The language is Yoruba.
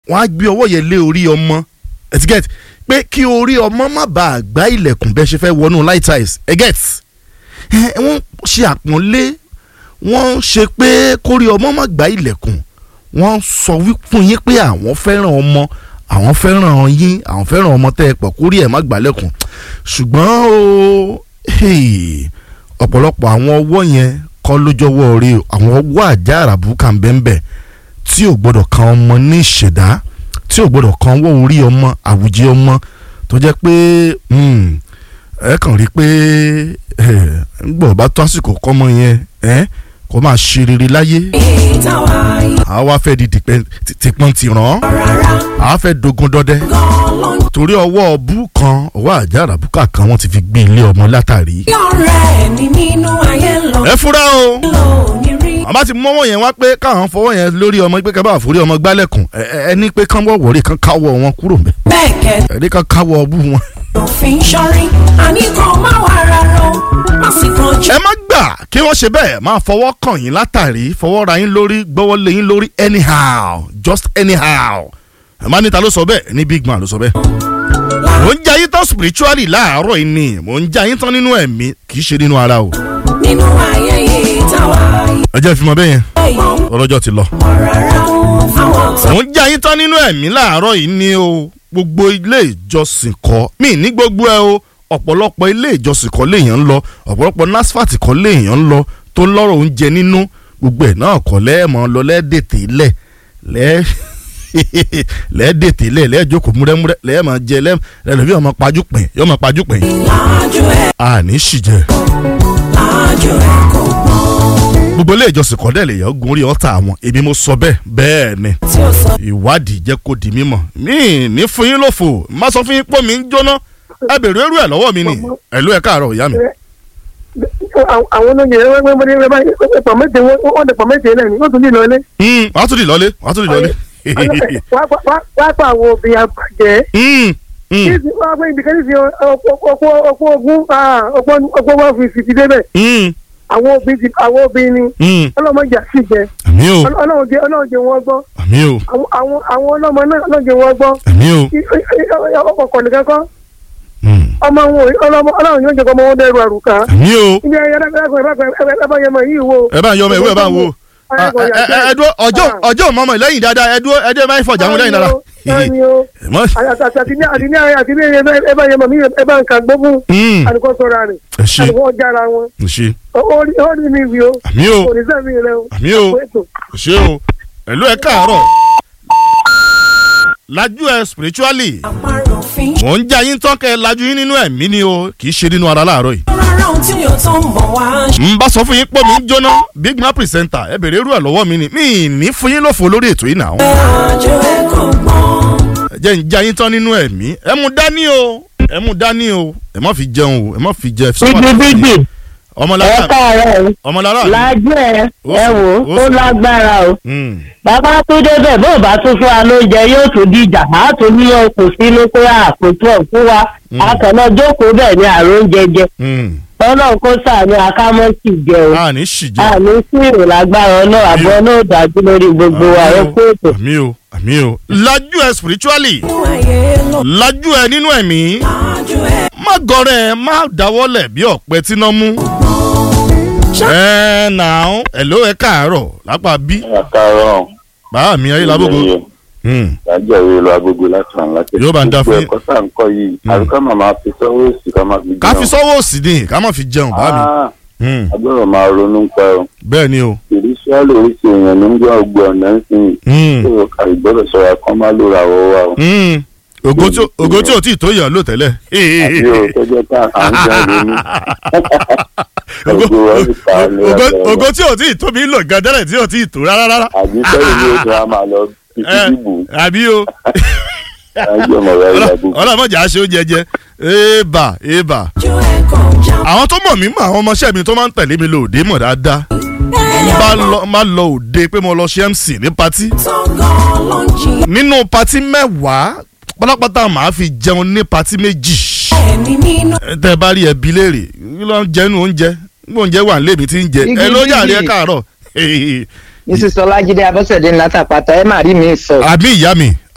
wọ́n á gbé ọwọ́ yẹn lé orí ọmọ etiquette pé kí orí ọmọ má bàa gbá ilẹ̀kùn bẹ́ẹ̀ ṣe fẹ́ wọnú light eyes eget wọ́n ṣe àpọ́nlé wọ́n ṣe pé kórí ọmọ má gbá ilẹ̀kùn wọ́n sọ fún yín pé àwọn fẹ́ràn ọmọ àwọn fẹ́ràn yín àwọn fẹ́ràn ọmọ tẹ́ ẹ pọ̀ kórí ẹ̀ má gbálẹ̀kùn ṣùgbọ́n o hey, ọ̀pọ̀lọpọ̀ àwọn ọwọ́ yẹn kọ́ lójọ́wọ́ rí o àwọn ọwọ́ àjà àràbùkà ń bẹ́ẹ̀ bẹ́ẹ̀ tí ò gbọ́dọ̀ kan ọmọ ní ìṣẹ̀dá tí ò gbọ́dọ̀ kan ọwọ́ orí ọmọ àwùjẹ ọmọ tó jẹ́ pé hmm, ẹ kàn rí pé ń gbọ́ bá tó àsìkò kọ́mọ yẹn ẹ kó máa ṣe rere láyé ìtawà àwa fẹ́ di dìpẹ́- ti- tìpọ́n tìràn rárá àwa fẹ́ dogun dọdẹ gan-an torí ọwọ́ ọbú kan ọwọ́ àjà àràbùkà kan wọ́n ti fi gbé ilé ọmọ látàrí. lọ́rẹ́ mi nínú ayé lọ ẹ fura o lò ní rí àbá ti mọ́wọ́ yẹn wá pé káwọn fọwọ́ yẹn lórí ọmọ pé kábàá forí ọmọ gbálẹ̀kùn ẹ ẹ- ẹ ní pé kán wọ̀ wọ̀rí kán káwọ́ wọn kúrò mẹ́ bẹ́ẹ̀ kẹ́ ẹ ní kán káwọ́ ọbú wọn. òfin sọ́rí àní kan má wà rárá o má sì kan jù ẹ má gbà kí wọ́n ṣe bẹ́ẹ̀ máa fọwọ́ kàn yín látàrí fọwọ́ ra yín lórí gbọ́wọ́ lé yín lórí anyhow just anyhow ẹ má níta ló sọ bẹ́ẹ̀ ní big man ló sọ bẹ́ẹ̀. mò ń jẹ́ ayé tán spiritually láàárọ̀ yìí ni mò ń jẹ́ ayé tán nínú ẹ̀mí kì í ṣe nínú ara o. nínú ayé ìtawà ẹ jẹ́ ìfimọ́ bẹ́ẹ̀ yẹn ìmọ̀ ọlọ́jọ́ ti lọ. rárá àwọn tó mò ń jẹ́ ayé tán nínú ẹ̀mí láàárọ̀ yìí ni o gbogbo ilé ìjọsìn kọ́ mí ní gbogbo ẹ o ọ̀pọ̀lọpọ̀ ilé ìjọsìn kọ́ léèyàn ń lọ ọ̀pọ̀lọpọ̀ NASFAT kọ́ léèyàn ń lọ tó lọ́rọ̀ oúnjẹ nínú gbogbo ẹ̀ náà kọ́ lẹ́ẹ̀mọ́ lọ lẹ́ẹ̀dẹ̀tẹ̀ lẹ̀ lẹ́ẹ̀ lẹ́ẹ̀dẹ̀tẹ̀ lẹ̀ lẹ́ẹ̀jókòó múrẹ́múrẹ́ lẹ́ẹ̀mọ́ jẹ lẹ́ẹ̀lẹ́bí ọmọ pajúpẹ̀ yọmọ pajúpẹ̀ lájú ẹ̀ àní ṣìjẹ lájú ẹ̀ kò gbọ́n gbogbo ilé ìjọsìn kọ́ dẹ̀ lè yọ gun orí ọ̀tá àwọn èmi mo sọ bẹ́ẹ̀ bẹ́ẹ̀ ni tí ó sọ ìwádìí jẹ́ kó di mímọ̀ mí ní fún yín lófo má sọ fún yín pọ́ mi ń jóná ẹ bèrè irú ẹ̀ lọ́wọ́ mi ni ẹ̀lú ẹ̀ káàárọ̀ ìyá mi. àwọn olóyè ẹgbẹ́ mọ́ni ẹgbẹ́ báyìí pọ̀ méje wọ́n dẹ̀ pọ̀ méje náà ni wọ́n tún ní ìlọlé. Hmm, wàá tún di lọ́lé wàá tún di lọ́lé. wá pa àwọn obìnrin àgbàjẹ́. Hmm, hmm, kí wọ́n á gbé ibìkan ní sí ọkọ̀ ogun ọkọ̀ wọn fi fi ti débẹ̀. hmm, àwọn obìnrin ti- àwọn obìnrin ni hmm. ọlọ́mọdé àti ìjẹ́ àmì o ọlọ́run jẹ́ ọlọ́run jẹ́ wọ́n gbọ́ àmì o àwọn àwọn àwọn ọlọ́mọ náà ọlọ́run jẹ́ wọ́n gbọ́ àmì o. ọkọ̀ kọ̀ nìkan kọ́ Hmm, ọmọ wọn ọlọ́mọ ọlọ́run yóò jẹ́ kọ́ ọmọ wọn dẹ́rù àrùkà. àmì o. ibi ayé ẹ̀rọ ẹ̀rọ yìí wo. ẹ bá ń yọ ọmọ ìwé ẹ bá ń wo. Ah, ẹ ẹ ẹ dúró ọjọ́ ọjọ́ mọ́mọ́ lẹ́yìn dáadáa ẹ dúró ẹ dúró ẹ máa ń fọjà wọn lẹ́yìn dáadáa. Bẹ́ẹ̀ni o. Ẹ mọ́- àti ní àti ní àti ní ẹ bá yẹ mọ̀ mí ẹ bá ń ka gbógun Hmm, àdìkọ́ sọ̀rọ̀ rẹ̀ ẹ ṣe àdìkọ́ jára wọn ẹ ṣe ó rí ó rí mi wí o àmì o kò ní sẹ́mi rẹ o. àmì o Ètò. ẹ ṣe o ẹ̀lú ẹ̀ káàárọ̀ lajú ẹ spiritually àparò òfin mò ń jẹ́ ayín tán kẹ́ ẹ lajú yín nínú ẹ̀mí ni o kì í ṣe nínú ara láàárọ̀ yìí. rárá ohun tí yóò tó ń bọ̀ wá n bá sọ fún yín pé mi ń jóná big man presenter ẹ bèrè irú ẹ̀ lọ́wọ́ mi ni mi ì ní fún yín lófo lórí ètò yìí náà. lájú ẹ̀ kò gbọ́n ẹ jẹ́ ń jẹ́ ayín tán nínú ẹ̀mí ẹ mú dání o ẹ mú dání o ẹ má fi jẹun o ẹ má fi jẹ. bíbí ẹ ọmọlára káàárọ̀ o ọmọlára mi. lájú ẹ Ó ẹ sì- wò ó ó sì- lágbára o Hmm, bàbá tó débẹ̀ bó bá tún fún wa lóúnjẹ yóò tún dìjà á tún ní okùn sínú pé àkótó ọ̀ fún wa akànnà jókòó bẹ́ẹ̀ ni àrùn jẹjẹ hmm. ọlọ́run kó sàánú akámọ́sì jẹ o a ní ṣì jẹ. àmì sí ìrò lágbára ọlọ́run àbọ̀ náà dájú lórí gbogbo wa ẹ kú ètò. àmì o àmì o lajú ẹ spiritually nínú ayé lọ lajú ẹ nínú ẹ̀mí lájú ẹ̀ má gọrẹ má dáwọ́lẹ̀ bí ọ̀pẹ tíná mú. ẹ nà ó ẹ̀ló ẹ káàárọ̀ lápá bí àkàrọ̀ bàá mi ayé lábògo. Hmm, ìdájọ́ ìwé lọ agogo láti ràn láti. Yóò bá ń dá fún yín. gbogbo ẹ̀kọ́ tá à ń kọ́ yìí àbíká màmá fi sọ́wọ́ èsì ká máa fi ká fi sọ́wọ́ òsì ni ká má fi jẹun bàá mi. Ah, Hmm, agbọ́dọ̀ máa ronú pa ọ. bẹ́ẹ̀ ni o. ìrísíálì oríṣi èèyàn ló ń gbọ́ ọgbọ́n ọ̀nà ń sìn Hmm, tó àìgbọ́dọ̀ sọ̀rọ̀ kan má ló ra ọwọ́ wa o. hmm. ògo tí ò- ògo tí ò tí ì tó yàn ló tẹ́lẹ̀. àbí o tó jẹ́ pé à ń jáde ní. Ògo- Ògo wa sì ta ní ògo- ọjọ́ ògo tí ò tí ì tóbi lò gan tẹ́lẹ̀ tí ò tí ì tó rárá rárá. àbí sẹ́yìn ní oṣù a máa lọ títí Ẹ, dìbò àbí o láńjẹ́ ọmọ rẹ̀ ìyá gbogbo. ọlọ́mọdé àṣẹ oúnjẹ jẹ èèbà èèbà. lájú ẹ̀ kò já àwọn tó mọ̀ mí mọ̀ àwọn ọmọọṣẹ́ mi tó máa ń tẹ̀lé mi lọ òde mọ̀ dáadáa ẹ̀yà bá lọ má lọ òde pé mo lọ ṣe MC ní patí tó gan ló ń jìn nínú patí mẹ́wàá pátápátá màá fi jẹun ní patí méjì ẹni nínú Ẹ tẹ́ ẹ bá rí ẹbí léèrè kí ló ń jẹ inú oúnjẹ nígbà oúnjẹ wà nílé mi ti ń jẹ ẹ ló yàrá ẹ káàárọ̀ mrs ọlájídé abọ́sẹ̀dé ńlá tàpátá ẹ má rí mi sọ. àbí ìyá mi